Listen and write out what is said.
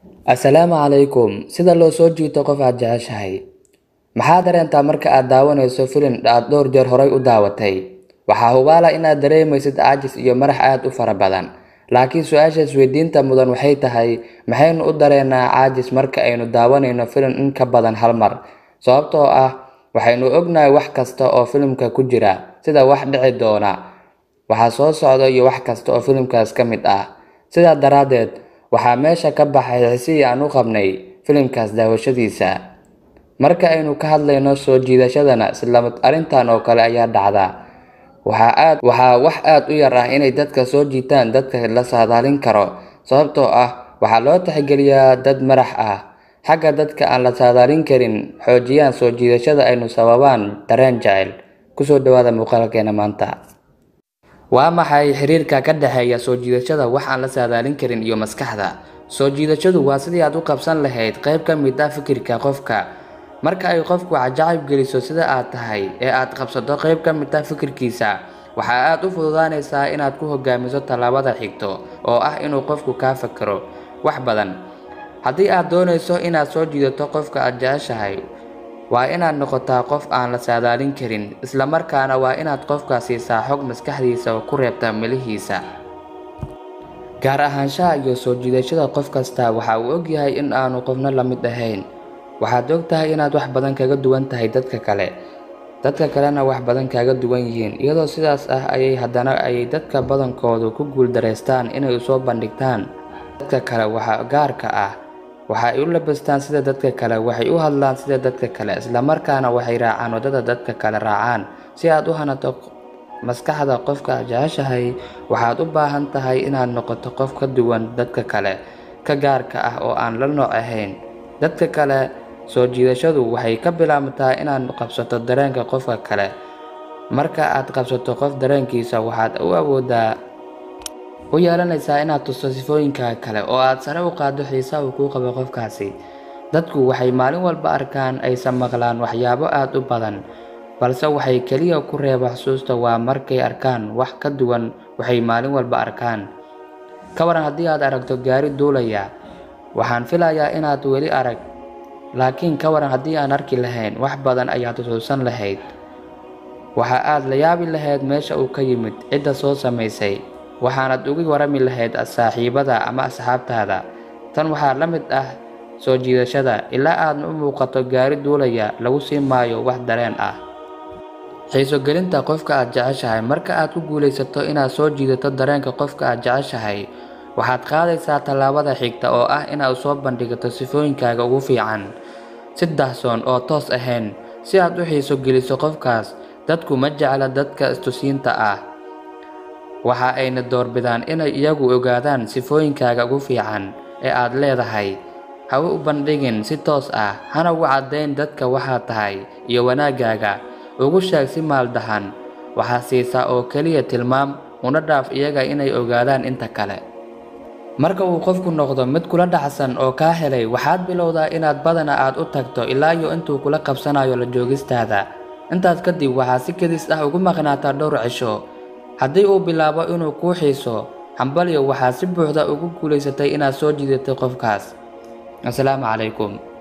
assalaamu calaykum sida loo soo jiito qof aad jeceshahay maxaa dareentaa marka aad daawanayso filim aad dhowr jeer horay u daawatay waxaa hubaala inaad dareemaysid caajis iyo marax aad u fara badan laakiin su-aasha isweydiinta mudan waxay tahay maxaynu u dareenaa caajis marka aynu daawanayno filim in ka badan hal mar sababtoo ah waxaynu ognahay wax kasta oo filimka ku jira sida wax dhici doona waxa soo socda iyo wax kasta oo filimkaas ka mid ah sidaa daraaddeed waxaa meesha ka baxay xisidii aan u qabnay filimkaas daawashadiisa marka aynu ka hadlayno soo jiidashadana isla arrintan oo kale ayaa dhacda waxaa aad waxaa wax aad u yar ah inay dadka soo jiitaan dadka la saadaalin karo sababtoo ah waxaa loo tixgeliyaa dad marax ah xagga dadka aan la saadaalin karin xoojiyaan soo jiidashada aynu sababaan dareen jecel kusoo dhawaada muuqaalkeena maanta waa maxay xiriirka ka dhexeeya soo jiidashada wax aan la saadaalin karin iyo maskaxda soo jiidashadu waa sidii aad u qabsan lahayd qayb ka mid ah fikirka qofka marka ay qofku cajacayb geliso sida aad tahay ee aad qabsato qayb ka mid ah fikirkiisa waxaa aad u fududaanaysaa inaad ku hogaamiso tallaabada xigto oo ah inuu qofku kaa fakero wax badan haddii aad doonayso inaad soo jiidato qofka aad jeceshahay waa inaad noqotaa qof aan la saadaalin karin islamarkaana waa inaad qofka siisaa xog maskaxdiisa oo ku reebta milihiisa gaar ahaanshaha iyo soo jiidashada qof kasta waxa uu ogyahay in aanu qofna la mid ahayn waxaad og tahay inaad wax badan kaga duwan tahay dadka kale dadka kalena wax badan kaaga duwan yihiin iyadoo sidaas ah ayay haddana ayay dadka badankoodu ku guuldareystaan inay usoo bandhigtaan dadka kale waxa gaarka ah waxa ay u labastaan sida dadka kale waxay u hadlaan sida dadka kale islamarkaana waxay raacaan waddada dadka kale raacaan si aad u hanato maskaxda qofka aad jeceshahay waxaad u baahan tahay inaad noqoto qof ka duwan dadka kale ka gaarka ah oo aan la nooc ahayn dadka kale soo jiidashadu waxay ka bilaabmataa inaad qabsato dareenka qofka kale marka aad qabsato qof dareenkiisa waxaad u awoodaa u yeelanaysaa inaad tusto sifooyinka kale oo aad sare u qaaddo xiisaha uu kuu qabo qofkaasi dadku waxay maalin walba arkaan aysan maqlaan waxyaabo aad u badan balse waxay keliya ku reeba xusuusta waa markay arkaan wax ka duwan waxay maalin walba arkaan ka waran haddii aad aragto gaari duulaya waxaan filayaa inaad weli arag laakiin ka waran haddii aan arki lahayn wax badan ayaad xusuusan lahayd waxa aad la yaabi lahayd meesha uu ka yimid cidda soo samaysay waxaanad uga warami lahayd saaxiibada ama asxaabtaada tan waxaa la mid ah soo jiidashada ilaa aad u muuqato gaari duulaya lagu sii maayo wax dareen ah xiiso gelinta qofka aad jeceshahay marka aad ku guulaysato inaad soo jiidato dareenka qofka aad jeceshahay waxaad qaadaysaa tallaabada xigta oo ah inaad soo bandhigato sifooyinkaaga ugu fiican si dahsoon oo toos ahayn si aad u xiiso geliso qofkaas dadku ma jecla dadka istusiinta ah waxa ayna doorbidaan inay iyagu ogaadaan sifooyinkaaga ugu fiican ee aad leedahay hawe u bandhigin si toos ah hana ugu caddayn dadka waxaad tahay iyo wanaaggaaga ugu sheeg si maaldahan waxaa siisaa oo keliya tilmaam una dhaaf iyaga inay ogaadaan inta kale marka uu qofku noqdo mid kula dhacsan oo kaa helay waxaad bilowdaa inaad badana aad u tagto ilaa iyo intuu kula qabsanayo la joogistaada intaas kadib waxaa si kedis ah ugu maqnaataa dhowr cisho haddii uu bilaabo inuu kuu xiiso hambalyo waxaad si buuxda ugu guulaysatay inaad soo jiidatay qofkaas assalaamu calaykum